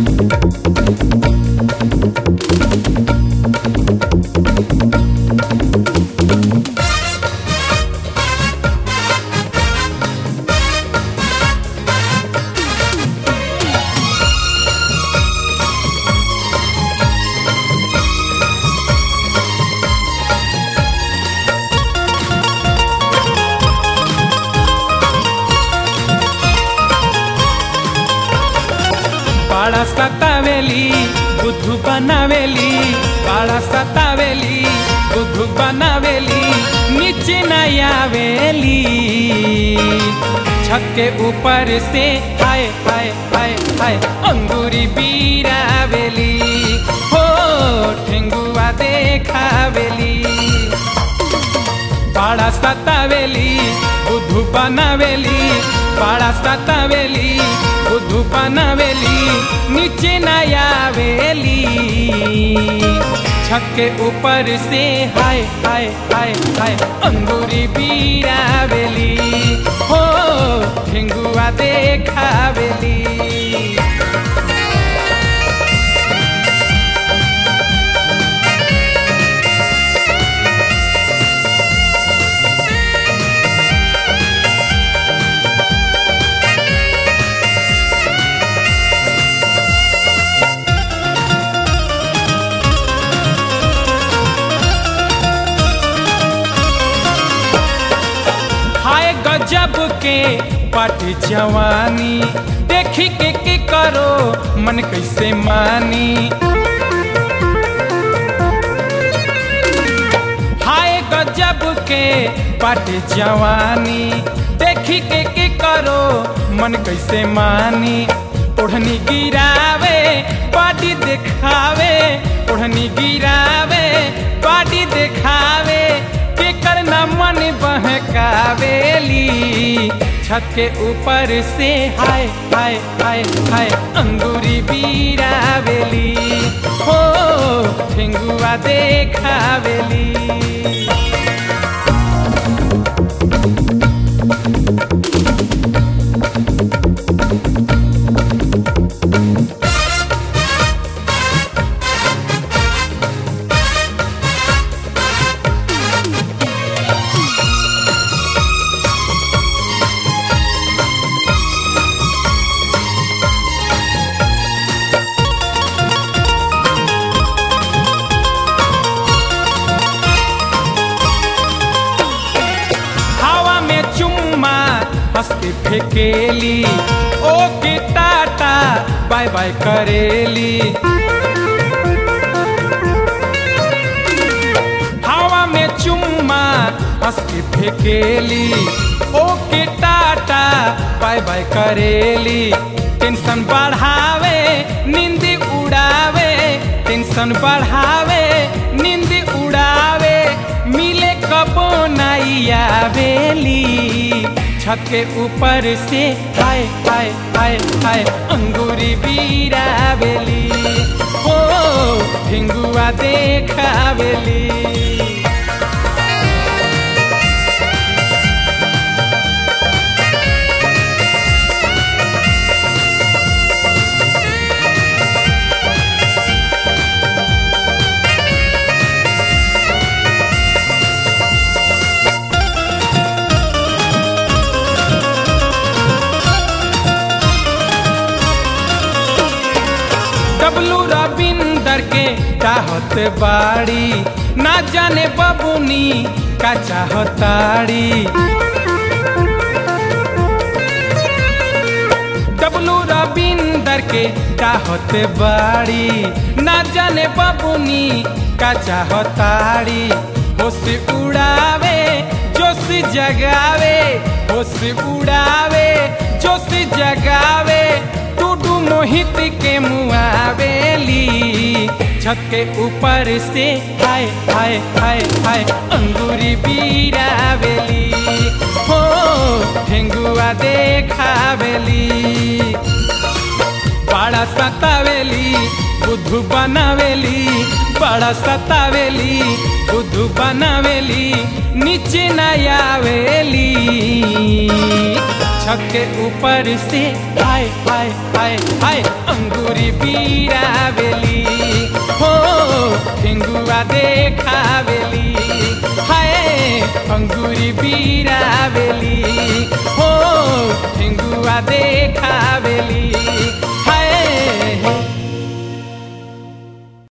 बाळा सतावेली बुद्धू बनावेली बाळा सतावेली बुद्धू बनावेली नीचे न आवेली छत के ऊपर से हाय हाय हाय हाय अंगूरी बीरावेली हो ठेंगुआ देखावेली बाळा सतावेली बुद्धू बनावेली बाळा सतावेली बुद्धू बनावेली नीचे न आवेली छत के ऊपर से हाय हाय हाय हाय अंगूरी बीरावेली हो ठेंगुआ देखावेली हाय गजब के पट जवानी देखी के के करो मन कैसे मानी हाय गजब के पट जवानी देखी के के करो मन कैसे मानी ओढ़नी गिरावे पाटी दिखावे ओढ़नी गिरावे पाटी दिखावे के करना मन बहकावेली छत के ऊपर से हाय हाय हाय हाय अंगूरी बीरावेली हो ठेंगुआ देखावेली हवा में चुम्मा हंस के फेकेली ओ के टाटा बाय बाय करेली हवा में चुम्मा हंस के फेकेली ओ के टाटा बाय बाय करेली टेंशन बढ़ावे नींद उड़ावे टेंशन बढ़ावे नींद उड़ावे मिले कबो नहीं आवेली छत के ऊपर से हाय हाय हाय हाय अंगूरी बीरावेली हो ठिंगुआ देखावेली डबलू रविंदर के चाहत बाड़ी ना जाने बबुनी का चाहताड़ी डबलू रविंदर के चाहत बाड़ी ना जाने बबुनी का चाहताड़ी होश उड़ावे जोश जगावे होश उड़ावे जोश जगावे टूडू मोहित के मुआवेली छत के ऊपर से हाय हाय हाय हाय अंगूरी बीरावेली हो ठेंगुआ देखावेली बड़ा सतावेली बुद्धू बनावेली बड़ा सतावेली बुद्धू बनावेली नीचे न आवेली छत के ऊपर से हाय हाय हाय हाय अंग अंगूरी बीरावेली हो ठेंगुआ देखावेली हाय अंगूरी बीरावेली हो ठेंगुआ देखावेली